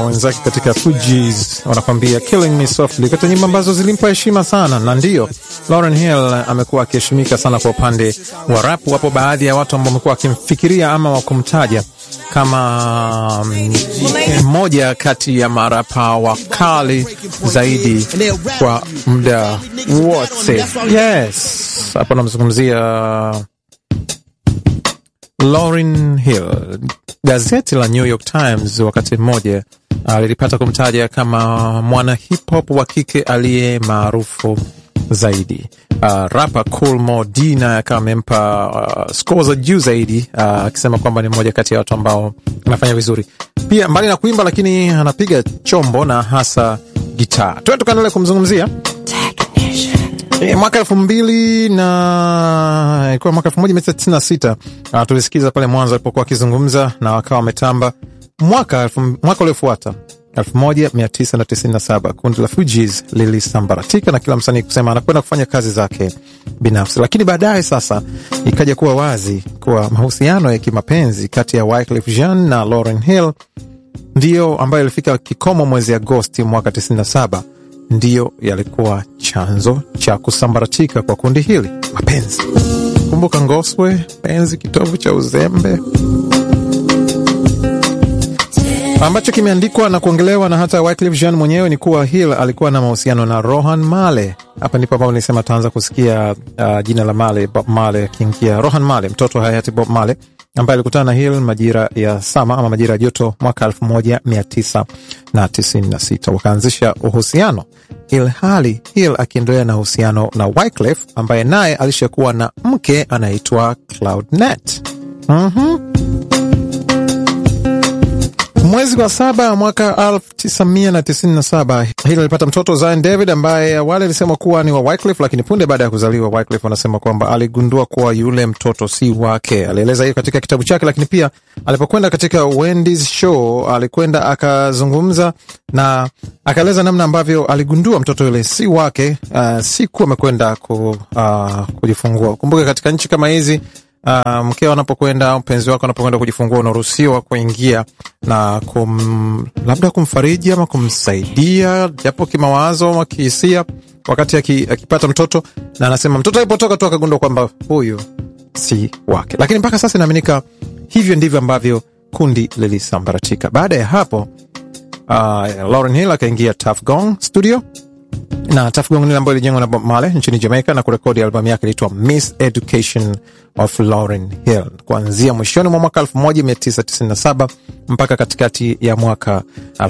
wenzake katika Fugees wanakwambia killing me softly, kati nyimbo ambazo zilimpa heshima sana, na ndiyo Lauryn Hill amekuwa akiheshimika sana kwa upande wa rap. Wapo baadhi ya watu ambao wamekuwa wakimfikiria ama wakumtaja kama mmoja kati ya marapa wakali zaidi kwa muda wote. Yes, hapo namzungumzia Lauryn Hill. Gazeti la New York Times wakati mmoja lilipata uh, kumtaja kama mwana hip hop wa kike aliye maarufu zaidi. Uh, rapa Cool Mo D naye akawa amempa uh, score za juu zaidi akisema uh, kwamba ni mmoja kati ya watu ambao anafanya vizuri pia, mbali na kuimba, lakini anapiga chombo na hasa gitaa. Tuwe tukaendelea kumzungumzia E, mwaka elfu mbili na ilikuwa mwaka elfu moja mia tisa tisini na sita uh, tulisikiza pale mwanzo alipokuwa akizungumza na wakawa wametamba. Mwaka mwaka uliofuata elfu moja mia tisa na tisini na saba kundi la Fugees lilisambaratika na kila msanii kusema anakwenda kufanya kazi zake binafsi, lakini baadaye sasa ikaja kuwa wazi kuwa mahusiano ya kimapenzi kati ya Wyclef Jean na Lauryn Hill ndiyo ambayo ilifika kikomo mwezi Agosti mwaka tisini na saba ndiyo yalikuwa chanzo cha kusambaratika kwa kundi hili. Mapenzi, kumbuka Ngoswe, penzi kitovu cha uzembe, ambacho kimeandikwa na kuongelewa na hata Wyclef Jean mwenyewe ni kuwa Hill alikuwa na mahusiano na Rohan Male. Hapa ndipo ambapo nilisema taanza kusikia uh, jina la Male, Bob Male akiingia. Rohan Male, mtoto wa hayati Bob Male ambaye alikutana na Hill majira ya sama ama majira ya joto mwaka elfu moja mia tisa na tisini na sita wakaanzisha uhusiano, ilhali Hill akiendelea na uhusiano na Wyclef ambaye naye alishakuwa na mke anaitwa Claudette. mm-hmm. Mwezi wa saba mwaka elfu tisa mia na tisini na saba Hill alipata mtoto Zion David ambaye awali alisema kuwa ni wa Wyclef, lakini punde baada ya kuzaliwa Wyclef anasema kwamba aligundua kuwa yule mtoto si wake. Alieleza hiyo katika kitabu chake, lakini pia alipokwenda katika Wendy's show alikwenda akazungumza na akaeleza namna ambavyo aligundua mtoto yule si wake, uh, siku amekwenda ku, uh, kujifungua. Kumbuke katika nchi kama hizi Uh, mkeo anapokwenda mpenzi wako anapokwenda kujifungua unaruhusiwa kuingia na kum, labda kumfariji ama kumsaidia japo kimawazo ama kihisia wakati akipata mtoto, na anasema mtoto alipotoka tu akagundua kwamba huyu si wake. Lakini mpaka sasa inaaminika hivyo ndivyo ambavyo kundi lilisambaratika. Baada ya hapo, uh, Lauryn Hill akaingia Tuff Gong Studio na Tuff Gong ambayo ilijengwa na Bob Marley nchini Jamaica na kurekodi albamu yake inaitwa Miss Education of Lauryn Hill kuanzia mwishoni mwa mwaka 1997 mpaka katikati ya mwaka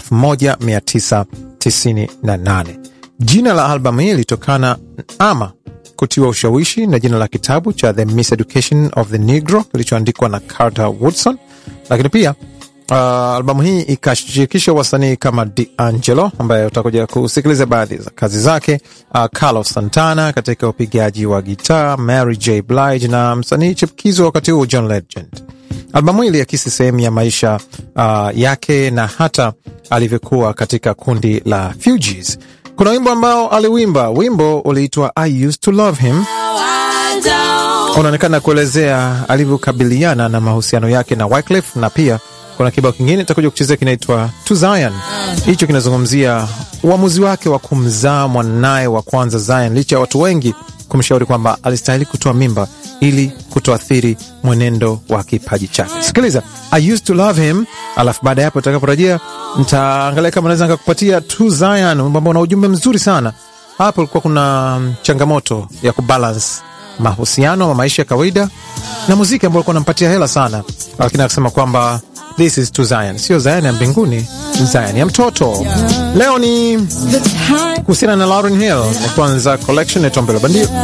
1998. Jina la albamu hii ilitokana ama kutiwa ushawishi na jina la kitabu cha The Miss Education of the Negro kilichoandikwa na Carter Woodson, lakini pia Uh, albamu hii ikashirikisha wasanii kama D'Angelo ambaye utakuja kusikiliza baadhi za kazi zake, uh, Carlos Santana katika upigaji wa gitaa, Mary J Blige na msanii chipukizo wakati huo John Legend. Albamu hii iliakisi sehemu ya maisha uh, yake na hata alivyokuwa katika kundi la Fugees. Kuna wimbo ambao aliwimba, wimbo uliitwa I Used to Love Him, unaonekana kuelezea alivyokabiliana na mahusiano yake na Wyclef na pia kuna kibao kingine takuja kuchezea kinaitwa To Zion. Hicho kinazungumzia uamuzi wake wa kumzaa mwanaye wa kwanza Zion, licha ya watu wengi kumshauri kwamba alistahili kutoa mimba ili kutoathiri mwenendo wa kipaji chake. Sikiliza I used to love him, alafu baada ya hapo utakaporejea ntaangalia kama naweza nikakupatia To Zion, ambao una ujumbe mzuri sana. Hapo ulikuwa kuna changamoto ya kubalance mahusiano ama maisha ya kawaida na muziki ambao ulikuwa unampatia hela sana, lakini akasema kwamba This is to Zion, sio Zion ya mbinguni, Zion ya mtoto. Leo ni kuhusiana na Lauryn Hill, ni kwanza collection ya Tombelo Bandio.